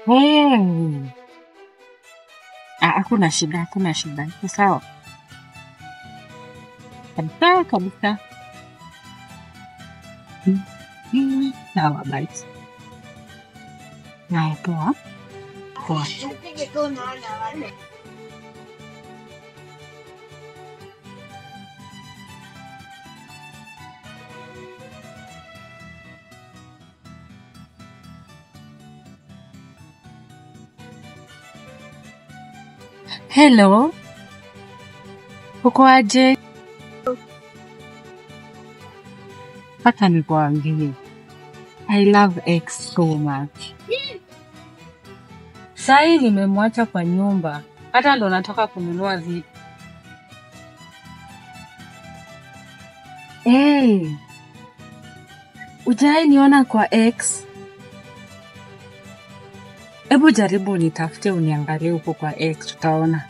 Hmm. Ah, hakuna shida, hakuna shida. Iko sawa kabisa kabisa. Mm. Mm. Sawa basi. Haya, poa poa. Hello, uko aje? Hata nikuambie, I love X so much. Sahii nimemwacha kwa nyumba, hata ndo natoka kununua vitu. Hey, ujai niona kwa X? Hebu jaribu unitafute uniangalie huko kwa X, tutaona.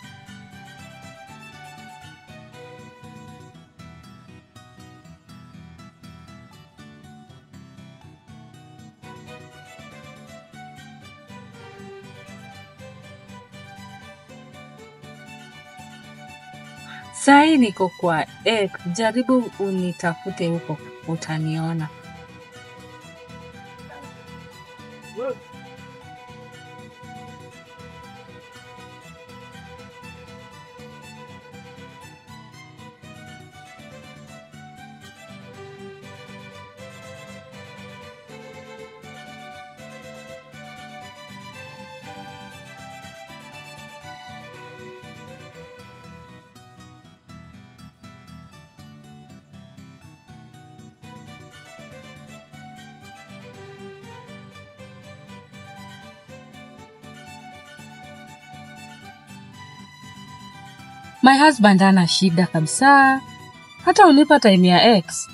Sahii niko kwa X, jaribu unitafute huko, utaniona. My husband ana shida kabisa, hata unipa time ya X.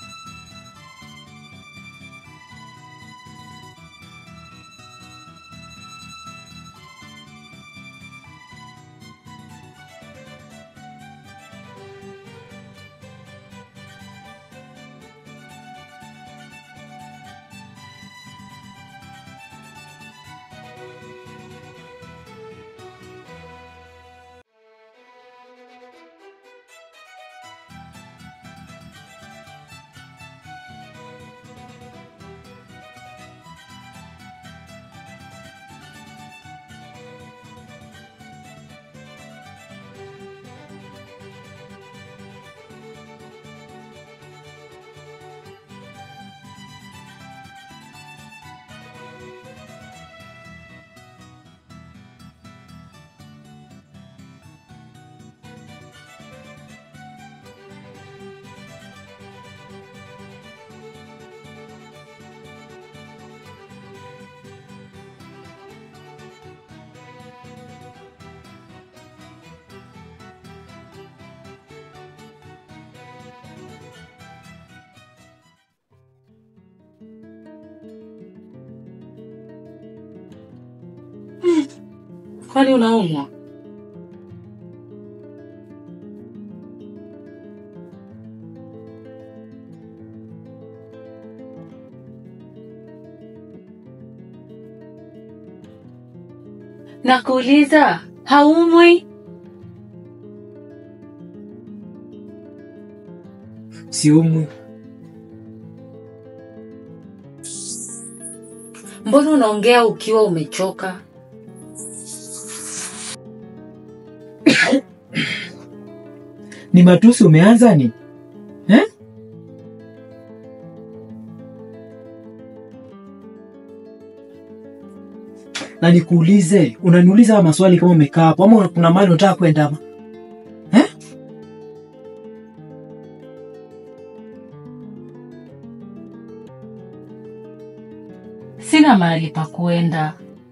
Kwani unaumwa? Nakuuliza, haumwi? Siumwi. Mbona unaongea ukiwa umechoka? Ni matusi umeanza ni eh? Na nikuulize, unaniuliza haya maswali kama umekaa hapo ama kuna mahali unataka kwenda ama? Eh? Sina mahali pa kuenda.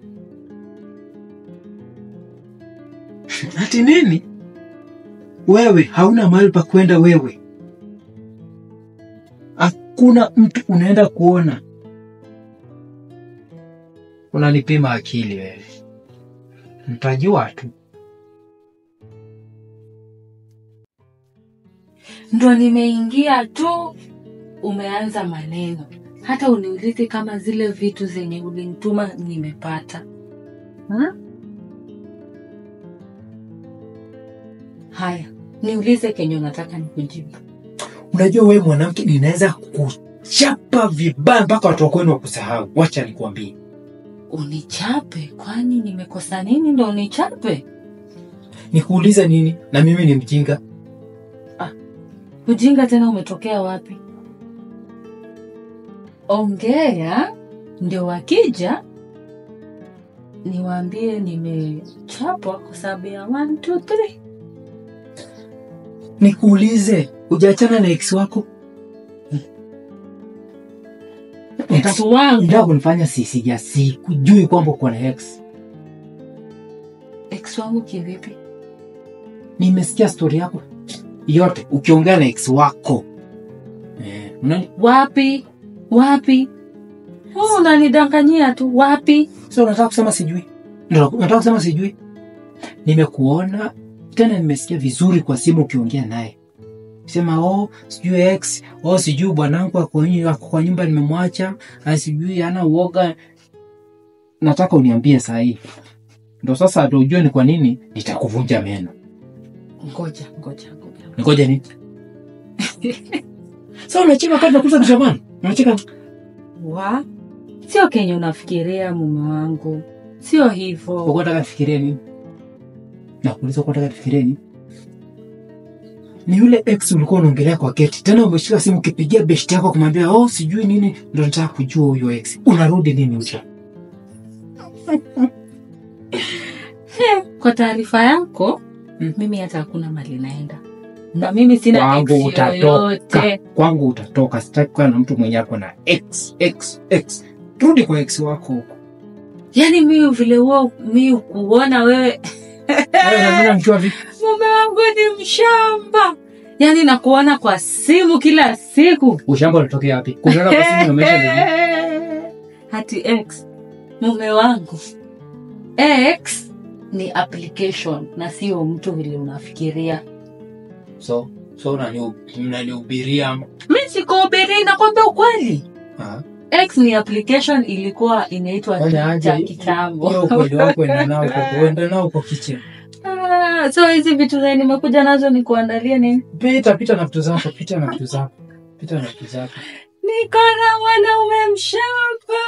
Ati nini? Wewe hauna mahali pa kwenda wewe. Hakuna mtu unaenda kuona. Unanipima akili wewe. Mtajua tu. Ndo nimeingia tu, umeanza maneno. hata uniulize kama zile vitu zenye ulinituma nimepata ha? Haya, niulize kenye unataka nikujibu. Unajua wewe mwanamke, ninaweza kuchapa vibaya mpaka watu wa kwenu wakusahau. Wacha nikwambie, Unichape? Kwani nimekosa nini ndo unichape? nikuuliza nini? Na mimi ni mjinga? Ujinga tena umetokea wapi? Ongea ndio wakija niwaambie nimechapwa kwa sababu ya 1 2 3. Nikuulize, hujaachana na ex wako? Ex wangu. Ndio kunifanya sisi ya sikujui kwamba uko na ex. Ex wangu kivipi? Nimesikia stori yako yote ukiongea na ex wako. Eh, unani Wapi? Wapi? Oh, unanidanganyia tu. Wapi? sio unataka kusema sijui? Ndio unataka kusema sijui? Nimekuona tena nimesikia vizuri kwa simu ukiongea naye. Sema oh, sijui ex, oh sijui bwanangu ako nyi- ako kwa nyumba nimemwacha, ah, sijui ana uoga. Nataka uniambie saa hii. Ndio sasa ndio ujue ni kwa nini nitakuvunja meno. Ngoja, ngoja, ngoja. Ngoja nini? Sasa unacheka wakati nakuza kishamani? Unacheka Wa? Sio kenye unafikiria mume wangu. Sio hivyo. uko nataka nifikirie nini? Nakuuliza uko nataka nifikirie nini? Ni yule ex ulikuwa unaongelea kwa geti. Tena umeshika simu ukipigia beshti yako kumwambia oh sijui nini ndio nataka kujua huyo ex. Unarudi nini ucha? Kwa taarifa yako, Mm. mimi hata hakuna mali naenda. Na mimi sina Kwangu ex utatoka. yoyote. Kwangu utatoka. Sitaki kuwa na mtu mwenye ako na ex ex ex. Rudi kwa ex wako huko. Yaani mimi vile huo mimi kuona wewe Wewe unaniona nikiwa vipi? mume wangu ni mshamba. Yaani nakuona kwa simu kila siku. Ushamba unatokea wapi? Kunaona kwa simu na maisha ndio. Hati X mume wangu. X ni application na sio mtu vile unafikiria. So so unani mnanihubiria ama? Mimi sikuhubiri nakwambia ukweli. Ah. X ni application ilikuwa inaitwa Fanya aje cha kitambo. hiyo ukweli wako enda nao uko enda nao uko kitchen. Ah, so hizi vitu zenye nimekuja nazo ni kuandalia nini? Pita pita na vitu zako, pita na vitu zako. Pita na vitu zako. Niko na mwanaume mshamba.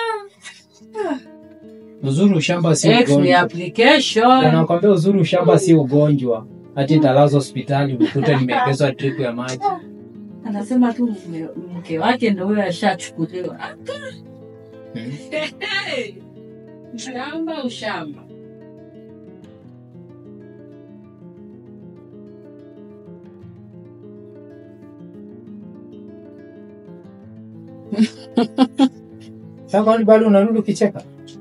Uzuri ushamba si X ni ugonjwa. application. Nakwambia uzuri ushamba si ugonjwa. Hati nitalazwa hospitali ukute nimeongezwa drip ya maji. Anasema tu mume- mke wake ndo huyo ashachukuliwa. Hmm. Hey, ushamba ushamba. Sasa kwani bado unarudi ukicheka?